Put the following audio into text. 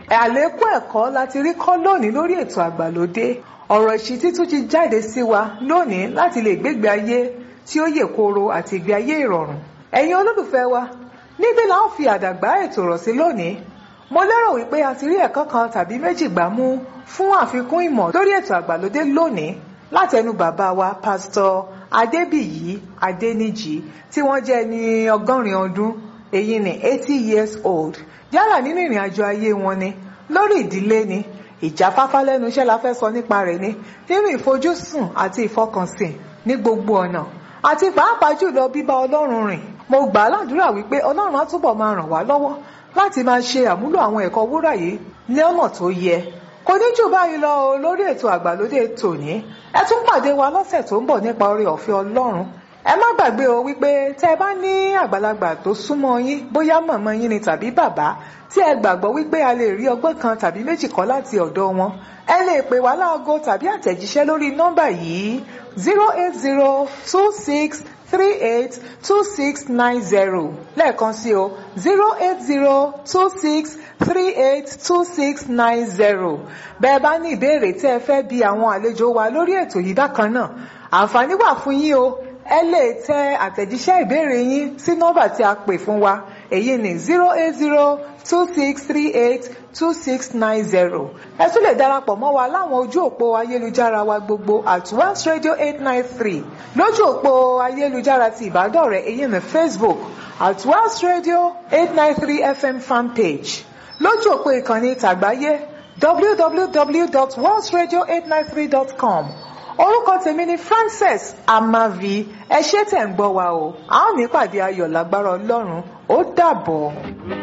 àlékún ẹ̀kọ́ láti rí kọ́ lónìí lórí ètò àgbàlódé ọ̀rọ̀ ìṣítí tún ti jáde sí wa lónìí láti lè gbégbé ayé tí ó yè kooro àti ìgbé ayé ìrọ̀rùn ẹ̀yin olólùfẹ́ wa níbí la ó fi àdàgbà ètò rọ̀ sí lónìí mo lérò wípé a ti rí ẹ̀kọ́ kan tàbí méjì gbà mú fún àfikún ìmọ̀ lórí ètò àgbàlódé lónìí látẹnu bàbá wa pásítọ̀ adébíyí adéníjì tí wọ́n jẹ́ ní ọgọ́rin ọdún èyí ni eighty years old yálà nínú ìrìn àjò ayé wọn ni lórí ìdílé ni ìjáfáfá lẹ́nu iṣẹ́ la fẹ́ sọ nípa rẹ̀ ni nínú ìfojúsùn àti ìfọkànsìn ní gbogbo ọ̀nà àti pàápàá jùlọ bíbá ọlọ́run rìn mo gbà á ládùúrà wípé ọlọ́run á túbọ̀ máa ràn wá lọ́wọ́ láti máa ṣe àmúlò àwọn ẹ̀kọ́ wúrà yìí ní ọ̀nà tó yẹ kò ní jù báyìí lọ o lórí ètò àgbàlódé tòní ẹ tún pàdé wa lọ́sẹ̀ tó ń bọ̀ nípa oore ọ̀fẹ́ ọlọ́run ẹ má gbàgbé o wípé tẹ́ ẹ bá ní àgbàlagbà tó súnmọ́ yín bóyá màmá yín ni tàbí bàbá tí ẹ gbàgbọ́ wípé a lè rí ọgbọ́n kan tàbí méjì kọ́ láti ọ̀dọ̀ wọn ẹ lè pè wá láago tàbí àtẹ̀jíṣẹ́ lórí nọ́mbà yìí zero eight zero two six three eight two six nine zero lẹ́ẹ̀kan sí o zero eight zero two six three eight two six nine zero bẹ́ẹ̀ bá ní ìbéèrè tí ẹ fẹ́ bi àwọn àlejò wa lórí ètò yìí bákan náà àǹfààní wà fún yín o ẹ lè tẹ àtẹ̀jíṣẹ́ ìbéèrè yín sí nọ́mbà tí a pè fún wa èyí ni zero eight zero two six three eight two six nine zero ẹ tún lè darapọ̀ mọ́ wa láwọn ojú òpó ayélujára wa gbogbo at once radio eight nine three lójú òpó ayélujára ti ìbádọ́rẹ̀ èyí ni facebook at once radio eight nine three fm fanpage lójú òpó ìkànnì tàgbáyé www.once radio893.com orúkọ tèmi ni Frances Amavi ẹ ṣé tẹ̀ ń gbọ́ wa o a ó ní pàdé ayọ̀ lágbára Ọlọ́run ó dàbọ̀.